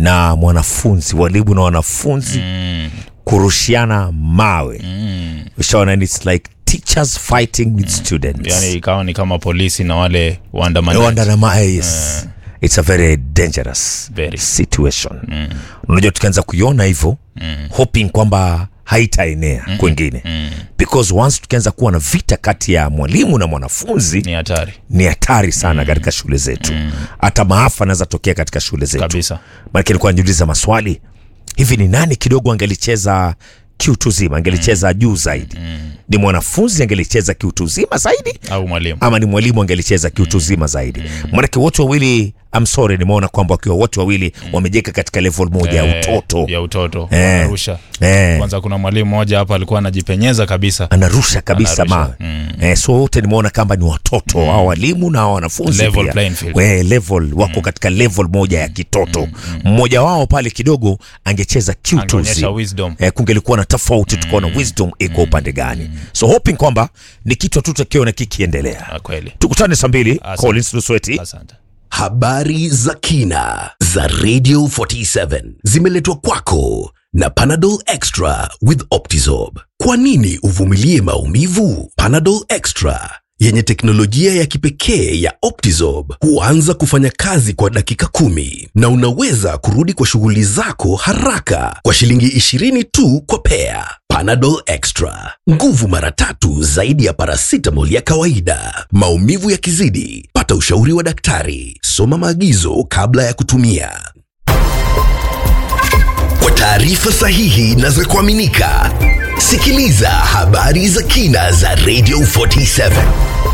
na mwanafunzi walimu na wanafunzi Mm. kurushiana mawe Mm. ushaona and it's like teachers fighting with students yani ikawa ni kama polisi na wale waandamanaji Waandama- yes. it's a very dangerous Very. situation unajua tukianza kuiona hivyo hoping kwamba haitaenea kwengine because once tukianza kuwa na vita kati ya mwalimu na mwanafunzi ni hatari ni hatari sana katika shule zetu hata maafa anaweza tokea katika shule zetu kabisa maanake nilikuwa najiuliza maswali hivi ni nani kidogo angelicheza kiutu zima angelicheza juu zaidi ni mwanafunzi angelicheza kiutu zima zaidi au mwalimu ama ni mwalimu angelicheza kiutu zima zaidi maanake wote wawili I'm sorry nimeona kwamba wakiwa wote wawili wamejeka katika level moja ya Eh, utoto ya utoto Eh. wanarusha eh, kwanza kuna mwalimu mmoja hapa alikuwa anajipenyeza kabisa anarusha kabisa Anarusha, mawe mm. eh, so wote nimeona kamba ni watoto mm. hao walimu na hao wanafunzi Level pia. playing field. We, level wako katika level moja ya kitoto mmoja wao pale kidogo angecheza kiutuzi Angeonyesha wisdom. eh, kungelikuwa na tofauti tukaona wisdom iko upande gani so hoping kwamba ni kitu tutakiona kikiendelea Ah, kweli tukutane saa mbili Asante. Collins Lusweti asante Habari za kina za Radio 47 zimeletwa kwako na Panadol Extra with Optizorb. Kwa nini uvumilie maumivu? Panadol Extra yenye teknolojia ya kipekee ya Optizorb huanza kufanya kazi kwa dakika kumi na unaweza kurudi kwa shughuli zako haraka kwa shilingi 20 tu kwa pea. Panadol Extra, nguvu mara tatu zaidi ya paracetamol ya kawaida. Maumivu yakizidi, pata ushauri wa daktari. Soma maagizo kabla ya kutumia. Kwa taarifa sahihi na za kuaminika, sikiliza habari za kina za Radio 47.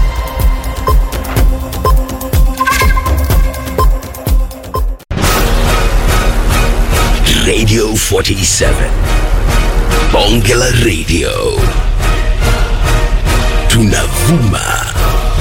Radio 47. Bonge la Radio. Tunavuma